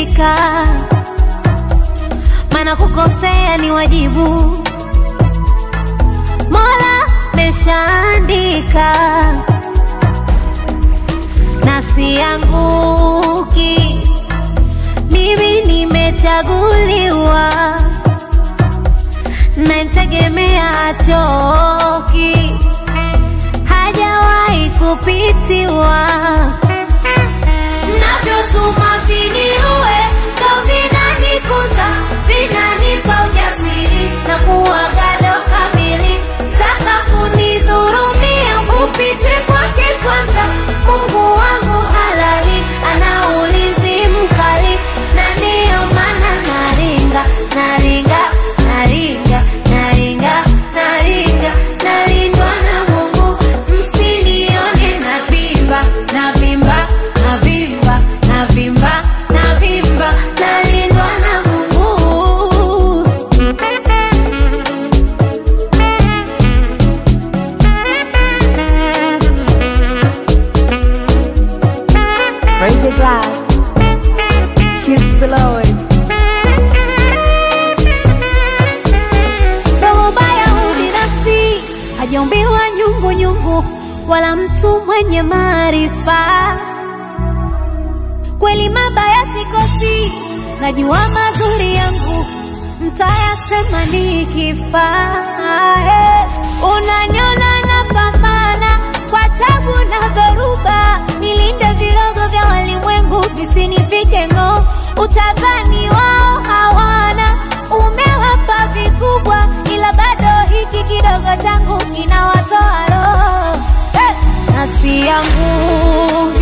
nimebadilika, maana kukosea ni wajibu. Mola meshaandika, na sianguki. Mimi nimechaguliwa, namtegemea achoki, hajawahi kupitiwa. Mnavyotuma viniue ndo vinanikuza, vinanipa ujasiri na kuwa gado kamili. Taka kunidhurumia, upite kwake kwanza. Mungu wangu halali, ana ulinzi mkali, na ndiyo maana naringa, naringa, naringa, naringa, naringa, nalindwa na Mungu. Msinione navimba, navimba, navimba, navimba, navimba, nalindwa na Mungu. Praise the God. Cheers to the Lord. roho baya ubinafsi hajaumbiwa nyungu nyungu wala mtu mwenye maarifa kweli mabaya sikosi najua mazuri yangu mtayasema nikifa Eh, unaniona napambana kwa tabu na dhoruba nilinde virogo vya walimwengu visinifike ng'oo utadhani wao hawana umewapa vikubwa ila bado hiki kidogo changu kinawatoa roho Eh, na sianguki